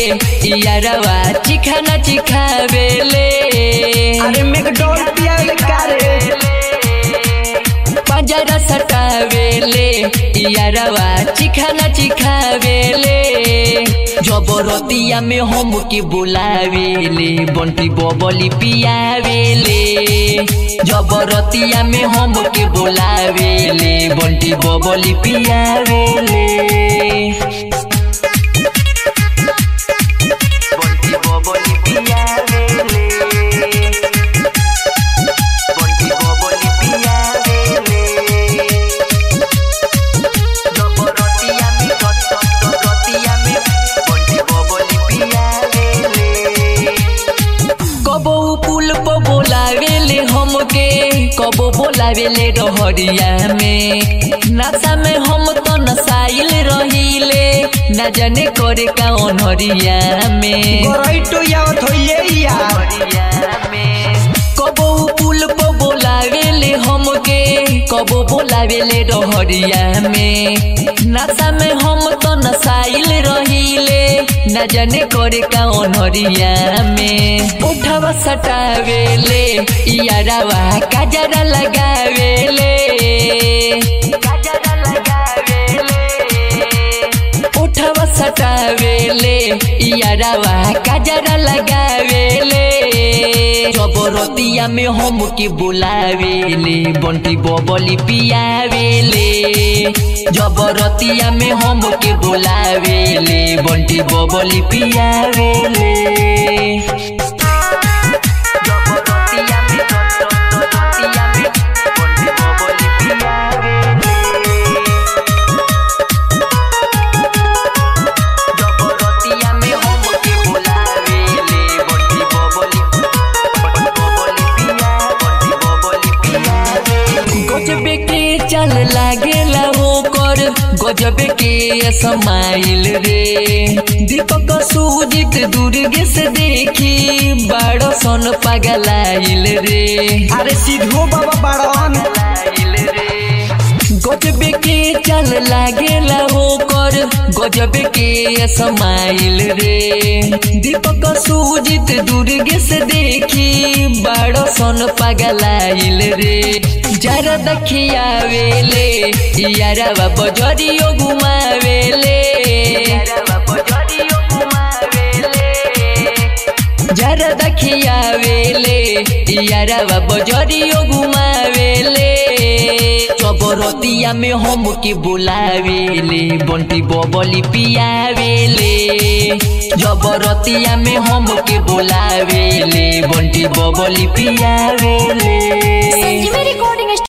यारवा चिखाना चिखावेले अरे मैकडॉल पियाले कारे पंजरा सटावेले यारवा चिखाना चिखावेले जबरतिया में हम के बुलावेले बंटी बबली पियावेले जबरतिया में हम के बुलावेले बंटी बबली पियावेले बंटी बबली पियावेले बंटी बबली पियावेले जबरतिया में रत रतिया में बंटी बबली पियावेले कबो पुल पर बोलावेले हमके कबो बोलावेले रहरिया में नशा में हम तो नसाइल रहिले न जाने करे का अनहरिया में गोराइटो यावत होइए यार कबो पुल पर बोलावेले हमके कबो बोलावेले रहरिया में नशा में हम तो नसाइल रहिले न जाने करे का अनहरिया में उठवा सटावेले यारावा काजरा लगावेले काजरा लगावेले उठवा सटावेले यारावा काजरा लगावेले जबरतिया में हम के बुलावेले बंटी बबली पियावेले जबरतिया में हम के बुलावेले बंटी बबली पियावेले जबरतिया में जबरतिया में बंटी बबली पियावेले जबरतिया में हम के बुलावेले बंटी बबली बबली पिया बंटी बबली पिया गजबे के चल लागेला हो कर गजबे के समाइल रे दीपक सूजित दुर्गे से देखी बड़ो सन पगलाइल रे अरे सिद्धू बाबा बड़न गजबे के चल लागेला हो कर गजबे के समाइल रे दीपक सूजित दुर्गे से देखी बड़ो सन पगलाइल रे जरा दखियावेले यारवा बजरियो घुमावेले जरा दखियावेले यारवा बजरियो घुमावेले जबरतिया में हम के बुलावेले बंटी बबली पियावेले जबरतिया में हम के बुलावेले बंटी बबली पियावेले संजीवनी रिकॉर्डिंग